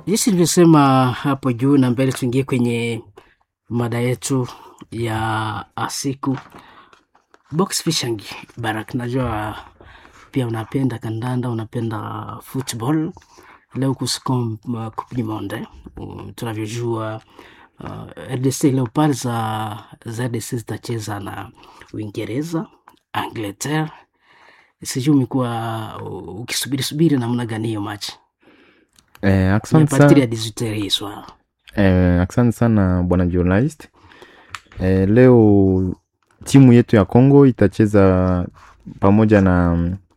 jinsi nilivyosema hapo juu na mbele, tuingie kwenye mada yetu ya siku box fishing. Barak, najua pia unapenda kandanda, unapenda football. Leo kuscom uh, Coupe du Monde uh, tunavyojua uh, RDC Leopard za, za RDC zitacheza na Uingereza, Angleterre. Sijui umekuwa uh, ukisubiri subiri namna gani hiyo machi Eh, asante partir ya sana, 18 hii swala eh, asante sana bwana journalist. Eh, leo timu yetu ya Congo itacheza pamoja na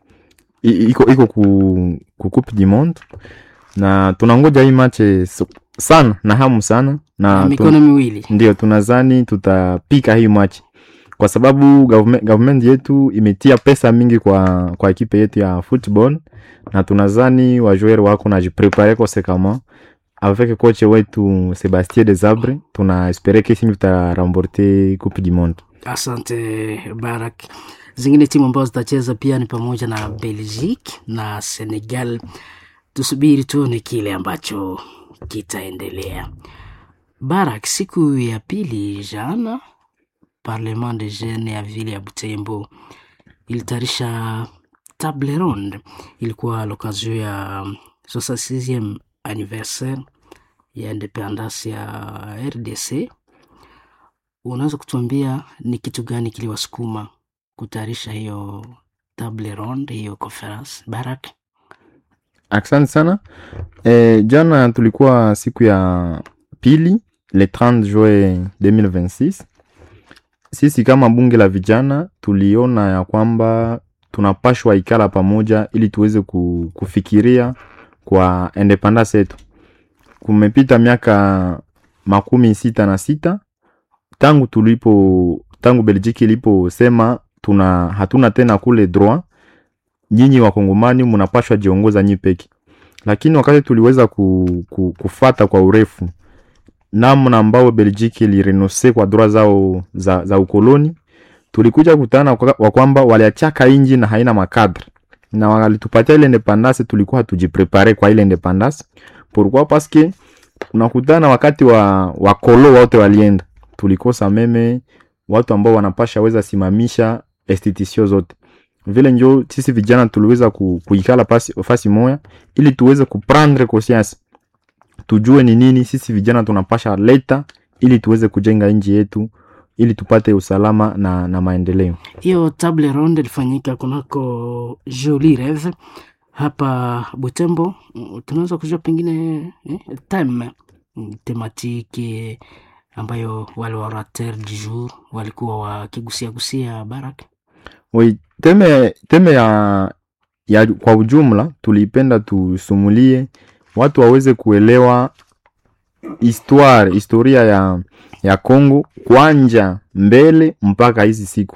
i- iko iko ku, ku Coupe du Monde na tunangoja hii mache sana na hamu sana na na mikono tun, miwili ndio tunazani tutapika hii machi kwa sababu government, government yetu imetia pesa mingi kwa kwa ekipe yetu ya football na tunazani wajuer wako najiprepare conséquemment avec coach wetu Sebastien Desabre tuna espere kesi tutaramporte coupe du monde Asante Barak. Zingine timu ambazo zitacheza pia ni pamoja na Belgique na Senegal. Tusubiri tuone kile ambacho kitaendelea. Barak, siku ya pili jana, Parlement de Jeunes ya vile ya Butembo ilitayarisha table ronde. Ilikuwa l'occasion ya 66e anniversaire ya independance ya RDC unaweza kutuambia ni kitu gani kiliwasukuma kutayarisha hiyo table ronde, hiyo conference Barak? asante sana e, jana tulikuwa siku ya pili le 30 juin 2026 sisi kama bunge la vijana tuliona ya kwamba tunapashwa ikala pamoja ili tuweze ku- kufikiria kwa independence yetu kumepita miaka makumi sita na sita tangu tulipo tangu Belgiki iliposema tuna hatuna tena kule droit, nyinyi wakongomani mnapashwa jiongoza nyi peke. Lakini wakati tuliweza ku, ku, kufata kwa urefu namna ambao Belgiki ilirenonse kwa droit zao za, za ukoloni, tulikuja kutana kwa- wa kwamba waliachaka inji na haina makadre na walitupatia ile independance, tulikuwa hatujiprepare kwa ile independance. Pourquoi? Parce que unakutana wakati wa wakolo wote walienda, tulikosa meme watu ambao wanapasha weza simamisha institution zote vile, njo sisi vijana tuliweza ku, kuikala pasi, fasi moya ili tuweze kuprendre conscience, tujue ni nini sisi vijana tunapasha leta ili tuweze kujenga nchi yetu ili tupate usalama na, na maendeleo. Hiyo table ronde ilifanyika kunako Joli Reve hapa Butembo. Mm, Tunaweza kujua pengine eh, theme mm, tematiki ambayo wale orateur du jour walikuwa wakigusia gusia Barak. Oui, teme, teme ya, ya kwa ujumla tulipenda tusumulie watu waweze kuelewa histoire historia ya, ya Congo kwanja mbele mpaka hizi siku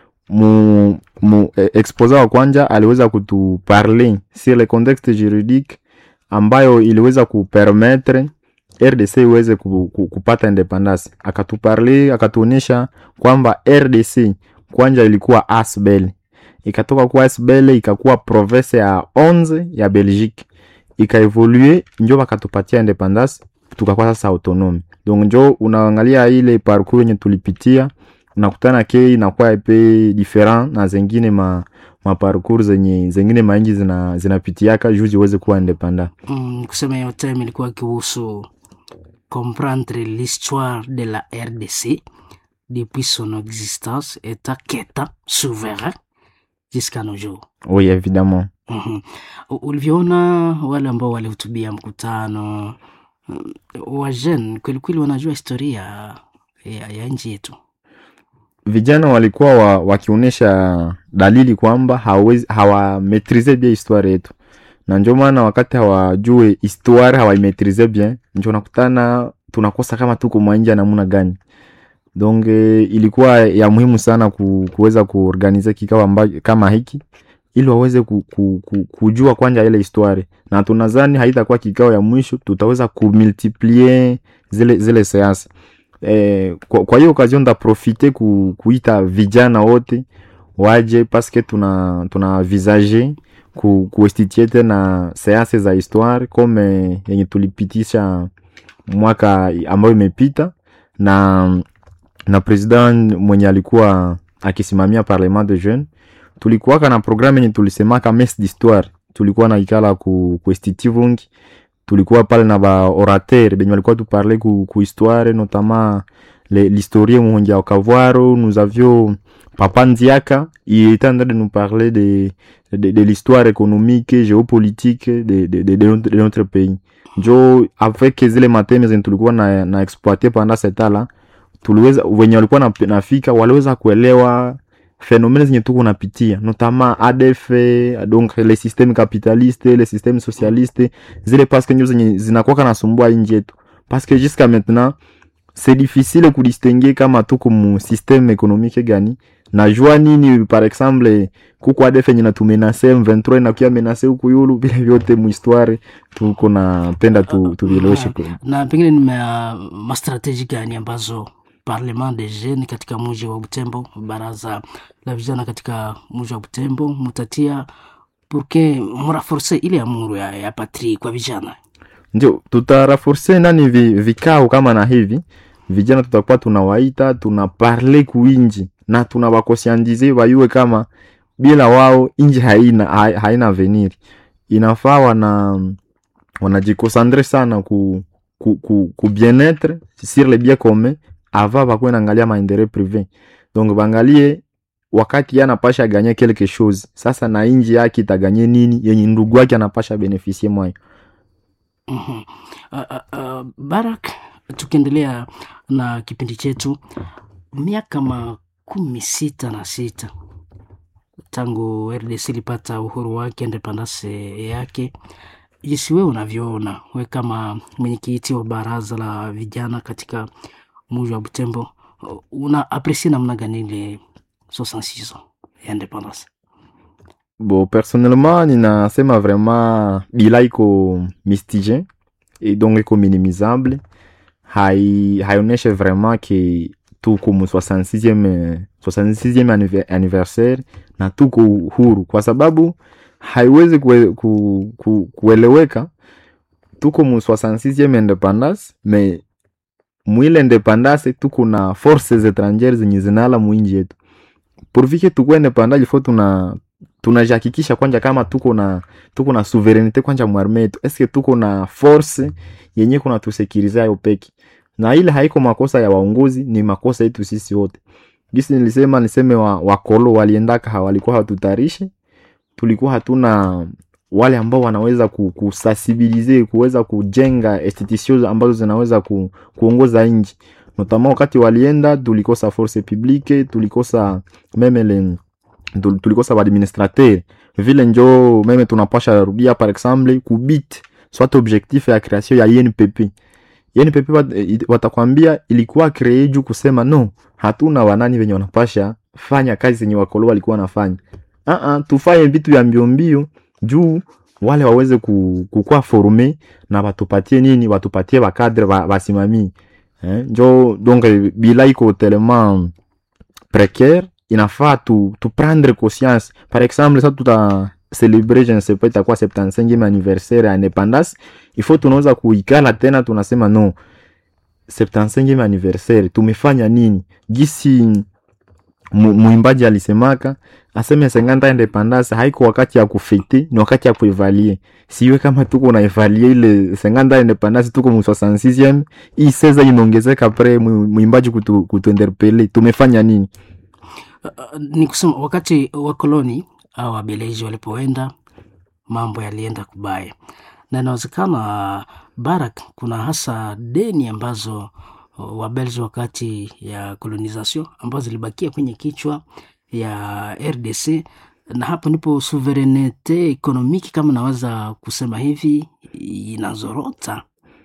mu, mu eh, exposa wa kwanja aliweza kutuparle sur le contexte juridique ambayo iliweza kupermettre RDC iweze ku, ku, kupata independance. Akatuparle akatuonyesha kwamba RDC kwanja ilikuwa Asbel, ikatoka kuwa Asbel ikakuwa province ya 11 ya Belgique, ikaevolue njo wakatupatia independance, tukakuwa sasa autonome. Donc njo unaangalia ile parcours yenye tulipitia unakutana ke inakuwa epe different na zengine ma, ma parcours zenye zengine mainji zina zinapitiaka juu ziweze kuwa independant. Mm, kusema hiyo time ilikuwa kihusu comprendre l'histoire de la RDC depuis son existence état qu'état souverain jusqu'à nos jours. Oui, évidemment. Mhm. U- Ulivyoona wale ambao walihutubia mkutano mm, wa jeune kwelikweli wanajua historia ya, ya nchi yetu. vijana walikuwa wa, wakionyesha dalili kwamba hawawezi hawametrize bien histoire yetu, na ndio maana wakati hawajue histoire hawaimetrize bien, ndio nakutana tunakosa kama tuko mwanja namna gani. Donc eh, ilikuwa ya muhimu sana ku, kuweza kuorganize kikao amba, kama hiki ili waweze ku, ku, ku, kujua kwanja ile histoire, na tunadhani haitakuwa kikao ya mwisho, tutaweza kumultiplier zile zile seansi eh, kwa, kwa hiyo occasion ndaprofite ku, kuita vijana wote waje paske tuna tuna visage ku, kuestitie tena seanse za histoire kome yenye tulipitisha mwaka ambayo imepita na na president mwenye alikuwa akisimamia parlement de jeune tulikuwaka na programme yenye tulisemaka mes d'histoire tulikuwa na ikala ku, ku estitivungi tulikuwa pale na ba orateur benye walikuwa tuparle ku, ku histoire notamment l'historien Muhongia Okavwaro nous avions Papa Ndiaka il était en train de nous parler de, de, de l'histoire économique géopolitique de, de, de, de, notre, de notre pays njo avec zile mateme zenye tulikuwa na, na exploite pendant cet là tuliweza wenye walikuwa na, nafika waliweza kuelewa phénomènes zenye tuko napitia notamment ADF donc les systèmes capitalistes les systèmes socialistes zile parce que njo zenye zinakuwa nasumbua nchi yetu parce que jusqu'à maintenant c'est difficile kudistingue kama tuko mu système économique gani najua nini par exemple kuko ADF yenye natumenase M23 inakuya menase huku yulu vile vyote muhistoire tuko napenda tu, tuvileweshe na pengine ni mastrateji gani ambazo parlement de jeunes katika mji wa Butembo, baraza la vijana katika mji wa Butembo mutatia purke muraforce ile amuru ya, ya patrie kwa vijana? Ndio tutaraforce nani vi, vikao kama na hivi vijana tutakuwa tunawaita tunaparle kuinji na tunawakosiandize wayue kama bila wao inji haina ha, haina avenir. Inafaa wana wanajikosandre sana ku, ku, ku, ku bien-etre sur le bien commun ava bakuwe naangalia maendeleo prive donc bangalie wakati ye anapasha ganye quelque chose sasa na inji yake itaganye nini yenye ndugu yake anapasha benefisie mwayo mm -hmm. uh, uh, uh, barak tukiendelea na kipindi chetu miaka makumi sita na sita tangu rdc ilipata uhuru wake independance yake jinsi wewe unavyoona we kama mwenyekiti wa baraza la vijana katika muji wa Butembo, una apresie namna gani ile 66 ya independance? Bo, personnellement ninasema vraiment bila iko mistige et donc iko minimisable, hai haioneshe vraiment ke tuko mu 66e 66e anniversaire na tuko huru, kwa sababu haiwezi kue, ku, ku, kueleweka tuko mu 66e independance mais mwile independance tuko na forces étrangères zenye zinala mwinji yetu pourvike tukuwe independant ilfo tuna tunajihakikisha kwanja kama tuko na tuko na souveraineté kwanja mwarme yetu eske tuko na force yenye kuna tusekirize ayo peki na ile haiko makosa ya waongozi ni makosa yetu sisi wote gisi nilisema niseme wa, wakolo waliendaka hawalikuwa hatutarishi tulikuwa hatuna wale ambao wanaweza kusensibilize kuweza kujenga institution ambazo zinaweza ku, kuongoza nchi notama wakati walienda tulikosa force publique tulikosa meme le, tulikosa baadministrateur vile njo meme tunapasha rudia par exemple kubit soit objectif ya création ya INPP INPP watakwambia ilikuwa kree juu kusema no hatuna wanani venye wanapasha fanya kazi zenye wakolo walikuwa wanafanya uh -uh, tufanye vitu vya mbiombio juu wale waweze kukua forme na watupatie nini watupatie bakadre basimamii eh, njo donc bila iko tellement précaire inafaa tu, tu prendre conscience par exemple sa tuta celebre je ne sais pas itakuwa 75e anniversaire ya independance il faut tunaweza kuikala tena tunasema no 75e anniversaire tumefanya nini gisi mwimbaji alisemaka aseme senganta independance haiko wakati ya kufete ni wakati ya kuevalie siwe kama tuko na evalie ile senganta independance tuko mu 66e hii seza inaongezeka pre mwimbaji kutu, kutuinterpele tumefanya nini uh, ni kusema wakati wakoloni au wabeleji walipoenda mambo yalienda kubaya na inawezekana barak kuna hasa deni ambazo wabelgi wakati ya colonization ambazo zilibakia kwenye kichwa ya RDC na hapo ndipo souverainete ekonomiki kama naweza kusema hivi inazorota.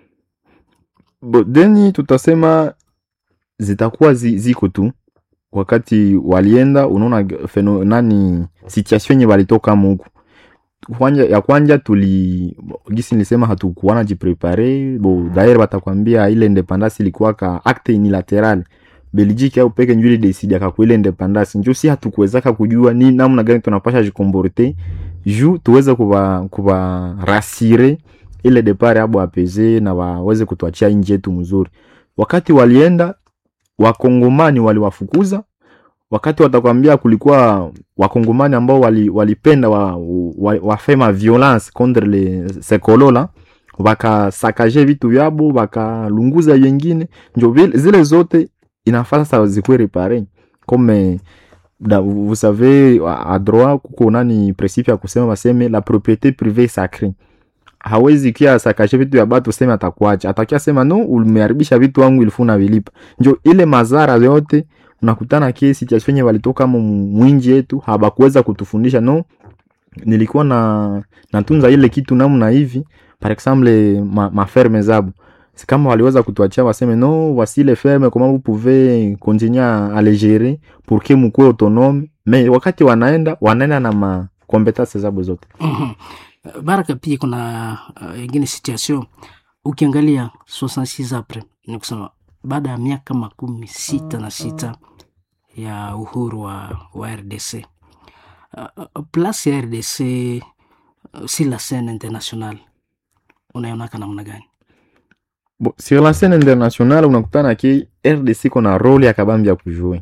Bo, deni tutasema zitakuwa zi, ziko tu wakati walienda, unaona feno nani situation yenye walitoka muku kwanja ya kwanja tuli gisi nilisema hatukuwana jiprepare bo daire batakwambia ile independance ilikuwa ka acte unilateral Belgique au peke njuli decide akakuwa ile independance njo si hatukuwezaka kujua ni namna gani tunapasha jikomborte juu tuweze kuba, kuba rasire ile depart abo apeze na waweze kutuachia nchi yetu mzuri. Wakati walienda wakongomani waliwafukuza, wakati watakwambia kulikuwa wakongomani ambao wali, walipenda wa, wa, wafema violence contre le sekolola wakasakaje vitu vyabo wakalunguza yengine, njo vile- zile zote inafaa sasa zikuwe repare comme da, vous savez a a droit kuko nani principe ya kusema baseme la propriété privée est sacrée hawezi kia sakashe vitu vya batu sema atakuacha atakia sema no umeharibisha vitu wangu ilifuna unavilipa njo ile mazara yote unakutana ke situation yenye walitoka mu mwinji yetu habakuweza kutufundisha no nilikuwa na natunza ile kitu namna hivi par exemple ma, maferme zabo si kama waliweza kutuachia waseme no voici les fermes comment vous pouvez continuer à à les gérer pour que mkuwe autonome mais wakati wanaenda wanaenda na ma competence zabo zote Mhm. Baraka, pia kuna uh, ingine situation ukiangalia 66 apres ni kusema baada ya miaka makumi sita na sita ya uhuru wa, wa RDC uh, uh, place ya RDC uh, si la scène internationale unaionaka namna gani? Bon, sur la scène internationale unakutana ki RDC kona role ya kabambi ya kujue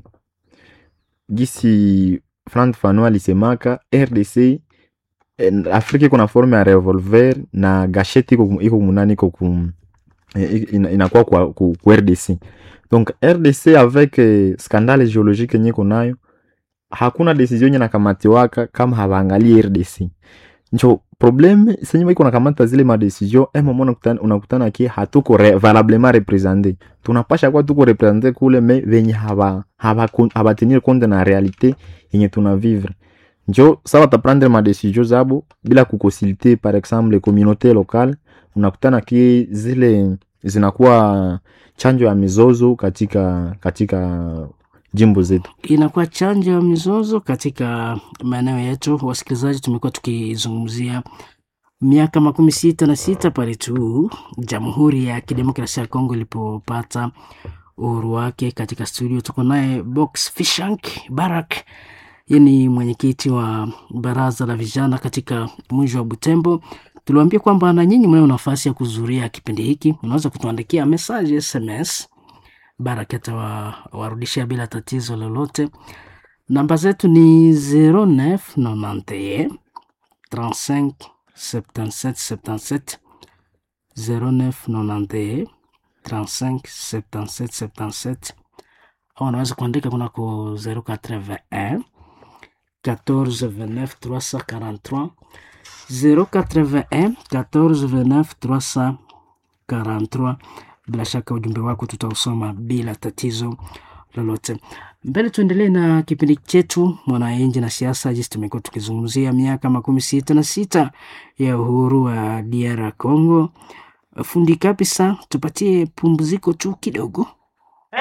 gisi Frank Fano alisemaka RDC eh, Afrika iko na forme ya revolver na gasheti iko iko munani iko ku eh, ina- inakuwa kwa ku, ku RDC donc RDC avec eh, scandale géologique yenye iko nayo hakuna decision yenye nakamatiwaka kama hawaangalie RDC njo probleme senye iko nakamata zile madecision e mama unakutana, unakutana ki hatuko re, valablement represente tunapasha kuwa tuko represente kule me venye haba haba habatenir compte na realite yenye tuna vivre njo sa bataprendre madecision zabo bila kukonsulte par exemple communauté locale unakutana ki zile zinakuwa chanjo ya mizozo katika katika jimbo zetu inakuwa chanjo ya mizozo katika maeneo yetu. Wasikilizaji, tumekuwa tukizungumzia miaka makumi sita na sita pale tu Jamhuri ya Kidemokrasia ya Kongo ilipopata uhuru wake. Katika studio tuko naye Box Fishank Barak, yeye ni mwenyekiti wa baraza la vijana katika mji wa Butembo. Tuliwaambia kwamba na nyinyi mnayo nafasi ya kuzuria kipindi hiki, unaweza kutuandikia message SMS Barak atawarudishia bila tatizo lolote. Namba zetu ni 0991 35 77 77 0991 35 77 77 au unaweza kuandika kunako 081 14 29 343 081 14 29 343 bila shaka ujumbe wako tutausoma bila tatizo lolote. Mbele tuendelee na kipindi chetu Mwananchi na Siasa. Jinsi tumekuwa tukizungumzia miaka makumi sita na sita ya uhuru wa DR Congo. Fundi kabisa, tupatie pumziko tu kidogo.